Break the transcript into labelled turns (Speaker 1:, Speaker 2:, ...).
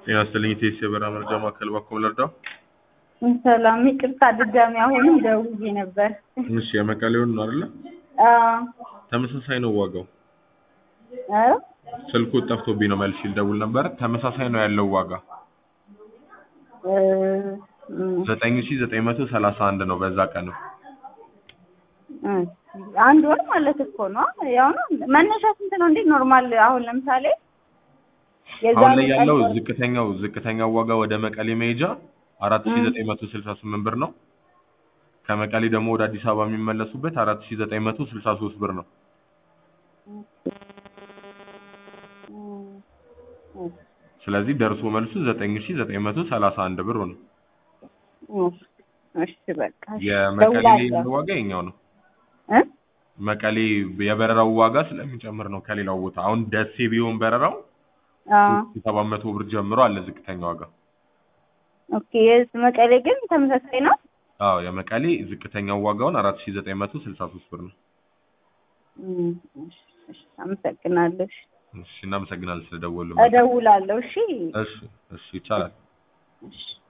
Speaker 1: ጤና ይስጥልኝ ኢቴስ የበረራ መረጃ ማዕከል ባኮም ልርዳው?
Speaker 2: ሰላም፣ ይቅርታ ድጋሚ አሁንም ደውዬ ነበር።
Speaker 1: እሺ የመቀሌውን ነው አይደለ?
Speaker 2: አዎ
Speaker 1: ተመሳሳይ ነው ዋጋው።
Speaker 2: እ
Speaker 1: ስልኩ ጠፍቶብኝ ነው መልሼ ልደውል ነበር። ተመሳሳይ ነው ያለው ዋጋ
Speaker 2: እ እም፣
Speaker 1: ዘጠኝ ሺ ዘጠኝ መቶ ሰላሳ አንድ ነው በዛ ቀን ነው።
Speaker 2: እሺ፣ አንድ ወር ማለት እኮ ነው። ያው ነው መነሻ ስንት ነው እንዴ? ኖርማል አሁን ለምሳሌ
Speaker 1: አሁን ላይ
Speaker 2: ቀን
Speaker 1: ያለው
Speaker 2: ወር-
Speaker 1: ዝቅተኛው ዝቅተኛው ዋጋ ወደ መቀሌ መሄጃ አራት ሺ ዘጠኝ መቶ ስልሳ ስምንት ብር ነው። ከመቀሌ ደግሞ ወደ አዲስ አበባ የሚመለሱበት አራት ሺ ዘጠኝ መቶ ስልሳ ሶስት ብር ነው።
Speaker 2: እም፣ እም፣
Speaker 1: ስለዚህ ደርሶ መልሱ ዘጠኝ ሺ ዘጠኝ መቶ ሰላሳ አንድ ብር ነው።
Speaker 2: እም፣ እሺ በቃ እሺ፣
Speaker 1: የመቀሌ
Speaker 2: ደውላለሁ።
Speaker 1: ዋጋ የኛው ነው።
Speaker 2: እ
Speaker 1: መቀሌ የበረራው ዋጋ ስለሚጨምር ነው ከሌላው ቦታ። አሁን ደሴ ቢሆን በረራው
Speaker 2: አዎ
Speaker 1: ሰባት መቶ ብር ጀምሮ አለ ዝቅተኛ ዋጋ።
Speaker 2: ኦኬ። የስ መቀሌ ግን ተመሳሳይ ነው።
Speaker 1: አዎ የመቀሌ ዝቅተኛው ዋጋውን አራት ሺ ዘጠኝ መቶ ስልሳ ሶስት ብር ነው።
Speaker 2: እም፣ እሺ፣ እሺ፣ አመሰግናለሁ። እሺ፣
Speaker 1: እሺ እናመሰግናለን ስለደወሉ።
Speaker 2: እደውላለሁ። እሺ፣
Speaker 1: እሺ እሺ ይቻላል።
Speaker 2: እሺ